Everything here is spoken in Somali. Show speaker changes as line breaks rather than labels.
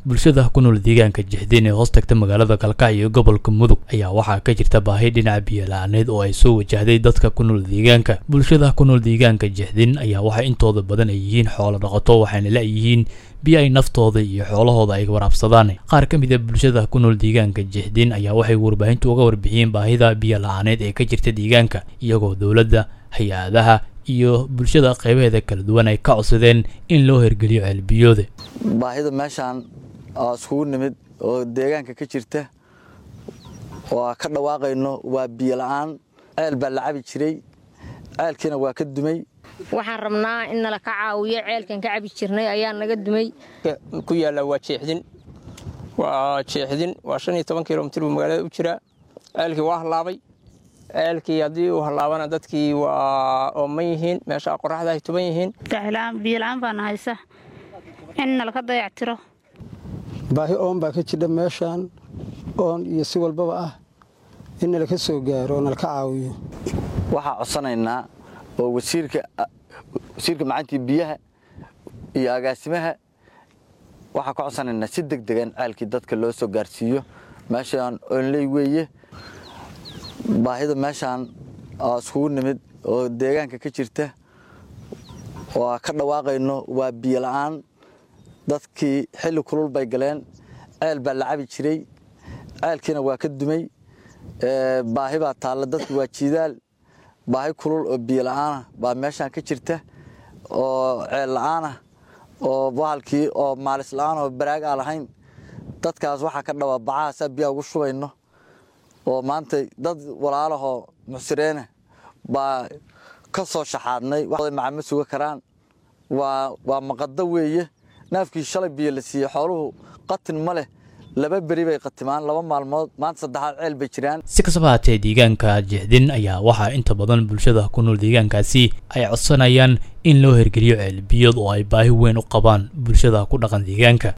bulshada ku nool deegaanka jixdiin ee hoos tagta magaalada kalkacyo iyo gobolka mudug ayaa waxaa ka jirta baahi dhinaca biyo-la-aaneed oo ay soo wajahday dadka ku nool deegaanka bulshada ku nool deegaanka jixdiin ayaa waxaa intooda badan ay yihiin xoolo dhaqato waxayna la-yihiin biyo ay naftooda iyo xoolahooda ay waraabsadaan qaar ka mid a bulshada ku nool deegaanka jixdiin ayaa waxay warbaahintu uga warbixiyeen baahida biyo-la-aaneed ee ka jirta deegaanka iyagoo dowladda hay-adaha iyo bulshada qaybaheeda kala duwan ay ka codsadeen in loo hirgeliyo ceelbiyooda
baahida meeshaan oo iskugu nimid oo deegaanka ka jirta oo ka dhawaaqayno waa biyo la-aan ceel baa la cabi jiray ceelkiina waa ka dumay
waxaan rabnaa in nala ka caawiyo ceelkan ka cabi jirnay ayaa naga dumay
ku yaalla waa jeexdin waa jeexdin waa shan iyo toban kilomitir buu magaalada u jiraa ceelkii waa hallaabay ceelkii haddii uu hallaabana dadkii waa ooman yihiin meesha qoraxda ay tuban yihiin
biyola-aan baana haysa in nalaka dayactiro
baahi oon baa ka jidha meeshaan oon iyo si walbaba ah in nalaka soo gaaro oo nalaka caawiyo
waxaa codsanaynaa oo wasiirka wasiirka macantii biyaha iyo agaasimaha waxaa ka codsanaynaa si deg degan ceelkii dadka loo soo gaarsiiyo meeshaan oonley weeye baahida meeshaan oo iskugu nimid oo deegaanka ka jirta oo ka dhawaaqayno waa biyo la-aan dadkii xilli kulul bay galeen ceel baa la cabi jiray ceelkiina waa ka dumay baahi baa taalla dadku waa jiidaal baahi kulul oo biyo la-aanah baa meeshaan ka jirta oo ceel la-aanah oo bahalkii oo maalis la-aan oo baraag aan lahayn dadkaas waxaa ka dhawaa bacahaasaa biyaha ugu shubayno oo maanta dad walaalahoo muxsireene baa ka soo shaxaadnay macama suga karaan waa maqado weeye naafkii shalay biyo la siiyey xooluhu qatin ma leh laba beri bay qatimaan laba maalmood maanta saddexaad ceel bay jiraan
si kastaba haatee deegaanka jixdin ayaa waxaa inta badan bulshada ku nool deegaankaasi ay codsanayaan in loo hirgeliyo ceelbiyood oo ay baahi weyn u qabaan bulshada ku dhaqan deegaanka